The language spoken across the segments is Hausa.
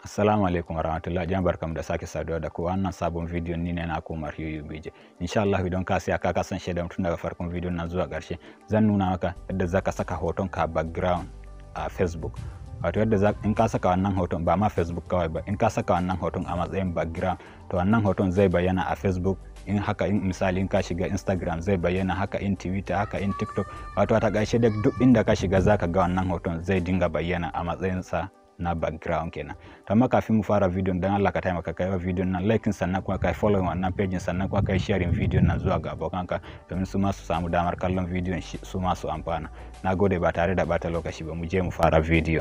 Assalamu alaikum warahmatullahi jama'a barkamu da sake saduwa da ku wannan sabon bidiyon ni ne na Umar Yuyu Bije insha Allah idan ka siya ka kasance da tun daga farkon bidiyon nan zuwa ƙarshe zan nuna maka yadda zaka saka hoton ka background a Facebook wato yadda in ka saka wannan hoton ba ma Facebook kawai ba in ka saka wannan hoton a matsayin background to wannan hoton zai bayyana a Facebook in haka in misali in ka shiga Instagram zai bayyana haka in Twitter haka in TikTok wato a takaice duk inda ka shiga zaka ga wannan hoton zai dinga bayyana a matsayin sa na background kenan to amma kafin mu fara bidiyon dan Allah ka taimaka kai wa bidiyon nan like sannan kuma kai follow wannan page sannan kuma kai sharing bidiyon nan zuwa ga abokanka domin su ma su samu damar kallon bidiyon su ma su amfana nagode ba tare da bata lokaci ba mu je mu fara bidiyo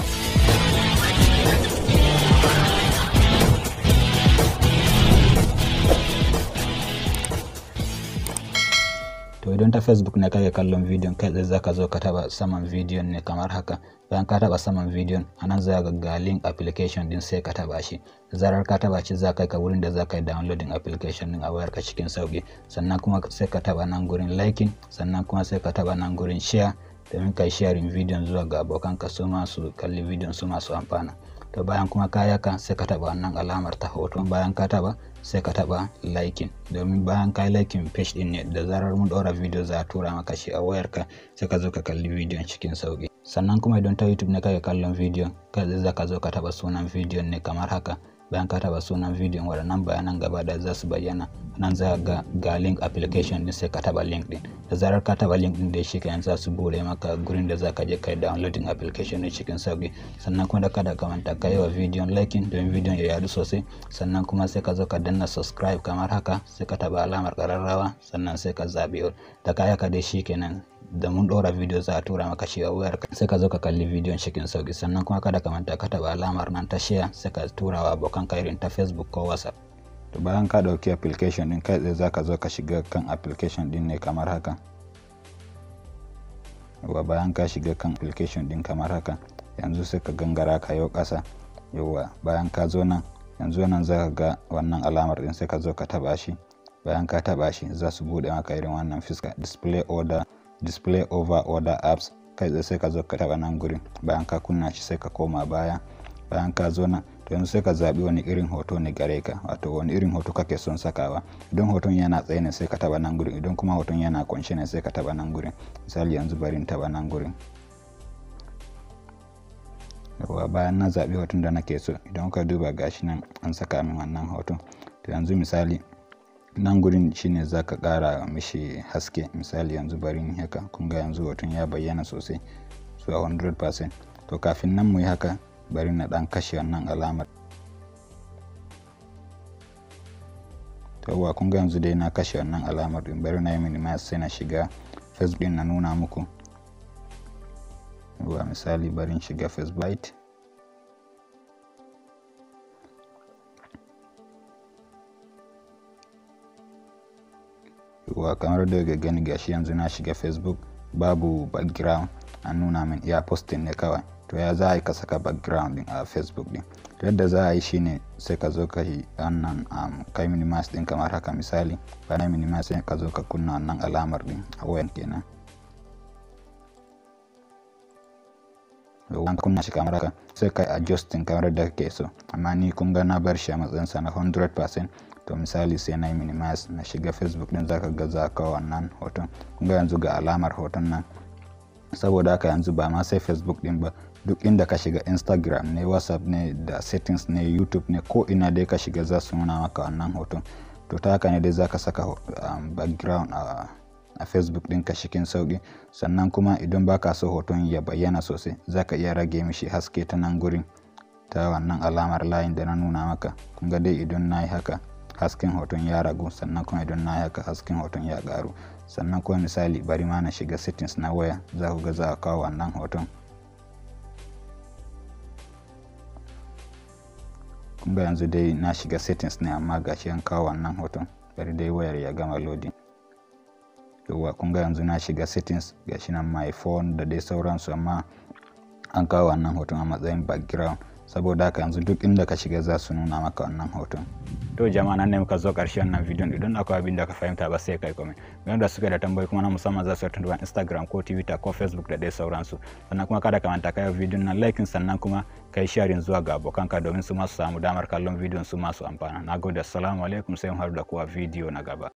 to idan ta facebook ne kake kallon bidiyon kai tsaye zaka zo ka taba saman bidiyon ne kamar haka bayan ka taba saman bidiyon anan za ga ga link application din sai ka taba shi zarar ka taba shi za ka ka wurin da za ka yi downloading application din a wayarka cikin sauki sannan kuma sai ka taba nan gurin liking sannan kuma sai ka taba nan gurin share domin kai sharing bidiyon zuwa ga abokanka su ma su kalli bidiyon su ma su amfana to bayan kuma ka yaka sai ka taba wannan alamar ta hoto bayan ka taba sai ka taba liking domin bayan ka liking page din ne da zarar mun ɗora video za a tura maka shi a wayarka sai ka zo ka kalli bidiyon cikin sauki sannan kuma idan ta youtube ne kake kallon bidiyon kai za ka zo ka taba sunan bidiyon ne kamar haka bayan ka taba sunan bidiyon waɗannan bayanan gaba da za su bayyana nan za ga ga link application din sai ka taba link din da zarar ka taba link din da shi kayan za su bude maka gurin da za ka je kai downloading application din cikin sauki sannan kuma da kada ka manta ka yi wa bidiyon liking don bidiyon ya yadu sosai sannan kuma sai ka zo ka danna subscribe kamar haka sai ka taba alamar kararrawa sannan sai ka zabi da kaya ka dai shi kenan da mun ɗora video za a tura maka shi a wayar sai ka zo ka kalli bidiyon cikin sauki sannan kuma kada ka manta ka taba alamar nan ta share sai ka tura wa abokan ka irin ta facebook ko whatsapp to bayan ka ɗauki application din kai tsaye za ka zo ka shiga kan application din ne kamar haka yawa bayan ka shiga kan application din kamar haka yanzu sai ka gangara ka yau ƙasa yawa bayan ka zo nan yanzu nan za ka ga wannan alamar din sai ka zo ka taba shi bayan ka taba shi za su bude maka irin wannan fiska display order display over order apps kai tsaye sai ka zo ka taba nan gurin bayan ka kunna shi sai ka koma baya bayan ka zo nan to yanzu sai ka zaɓi wani irin hoto ne gare ka wato wani irin hoto kake son sakawa idan hoton yana tsaye ne sai ka taba nan gurin idan kuma hoton yana kunshe ne sai ka taba nan gurin misali yanzu bari in taba nan gurin yawa bayan na zaɓi hoton da nake so idan ka duba gashi nan an saka min wannan hoton to yanzu misali nan gurin shine za ka ƙara mishi haske misali yanzu bari haka kun ga yanzu hoton ya bayyana sosai zuwa 100% to kafin nan mu yi haka bari na ɗan kashe wannan alamar yawwa kun ga yanzu dai na kashe wannan alamar din bari na yi minimize sai na shiga facebook din na nuna muku yawwa misali bari shiga facebook wa kamar daga gani gashi yanzu na shiga facebook babu background an nuna min iya posting ne kawai to ya za a yi ka saka background din a facebook din yadda za a yi shine sai ka zo ka yi wannan um, kai minimize din kamar haka misali bayan minimize sai ka zo ka kunna wannan alamar din a wayan kenan an kunna shi kamar haka sai kai adjusting kamar da kake so amma ni kun ga na bar shi a matsayin sa na 100% to misali sai na yi minimize na shiga facebook din zaka ga za ka wannan hoton kun ga yanzu ga alamar hoton nan saboda haka yanzu ba ma sai facebook din ba duk inda ka shiga instagram ne whatsapp ne da settings ne youtube ne ko ina dai ka shiga za su nuna maka wannan hoton to ta haka ne dai za ka saka um, background a a facebook ɗinka cikin sauƙi sannan kuma idan baka so hoton ya bayyana sosai za ka iya rage mishi haske ta nan gurin ta wannan alamar layin da na nuna maka kun ga dai idan na yi haka hasken hoton ya ragu sannan kuma idan na yi haka hasken hoton ya ƙaru sannan kuma misali bari ma na shiga settings na waya za ku ga za a kawo wannan hoton kun ga yanzu dai na shiga settings ne amma gashi an kawo wannan hoton bari dai wayar ya gama loading yauwa kun ga yanzu na shiga settings gashi nan my phone da dai sauransu amma an kawo wannan hoton a matsayin background saboda haka yanzu duk inda ka shiga za su nuna maka wannan hoton to jama'a nan ne muka zo ƙarshen wannan bidiyon idan akwai abin da ka fahimta ba sai kai comment game da suka da tambayi kuma na musamman za su tuntuɓa instagram ko twitter ko facebook da dai sauransu sannan kuma kada ka manta kai bidiyon nan like sannan kuma kai sharing zuwa ga abokanka domin su masu samu damar kallon bidiyon su masu amfana nagode assalamu alaikum sai mu haɗu da kuwa bidiyo na gaba